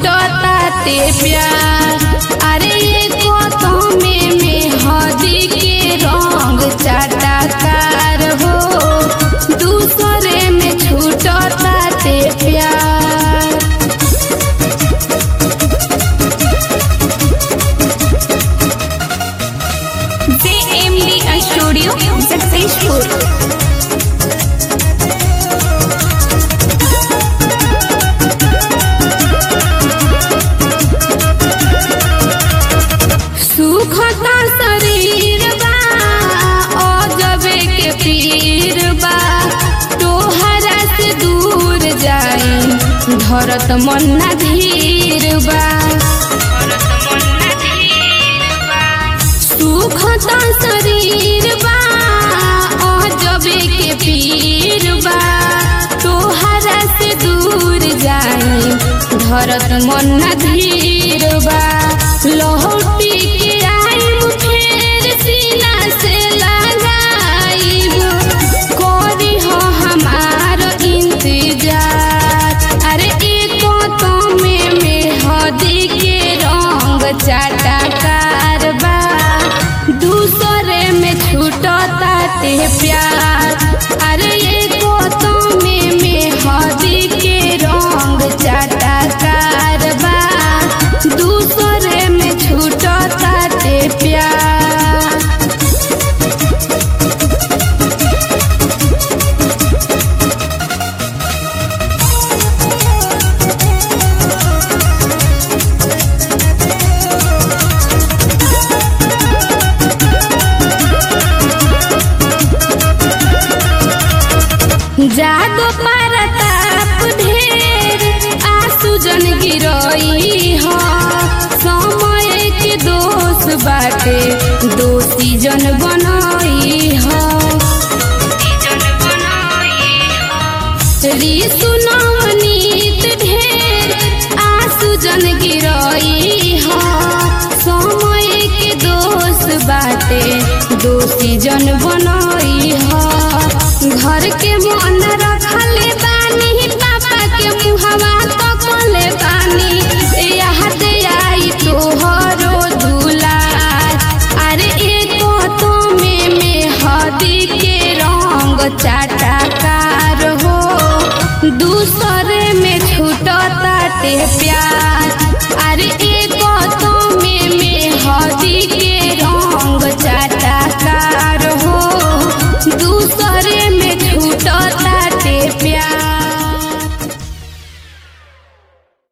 छूटता ते प्यार अरे ये को में में हदी के रंग चाटाकार हो दूसरे में छूटता ते प्यार JMD Studio successful. सुखता शरीर बा अजबे के पीर बा तोहरा से दूर जाए धरत मन ना धीर बा सुखता शरीर बा अजबे के पीर बा तोहरा से दूर जाए धरत मन ना धीर बा लहटी के आइब फेर सीना से लगाइब करी हो हमार इंतजार अरे एको तो में में हदी के रंग चाटाकार बा दूसरे में छूटता ते प्यार अरे एको तो में में हदी के रंग चाटाकार बा दूसरे में छूटता ते प्यार जागो परताप ढेर आंसू जन गिरई हो समय के दोष बाटे दोषी जन बनई हो ऋतु नवनीत ढेर आंसू जन गिरई हो समय के दोष बाटे दोषी जन बनई हो घर के मन रखले बानी पापा के मुहवा तकले बानी याद आई तोहरो दुलार अरे एको तो में में हदी के रंग चाटाकार हो दूसरे में छूटता ते प्यार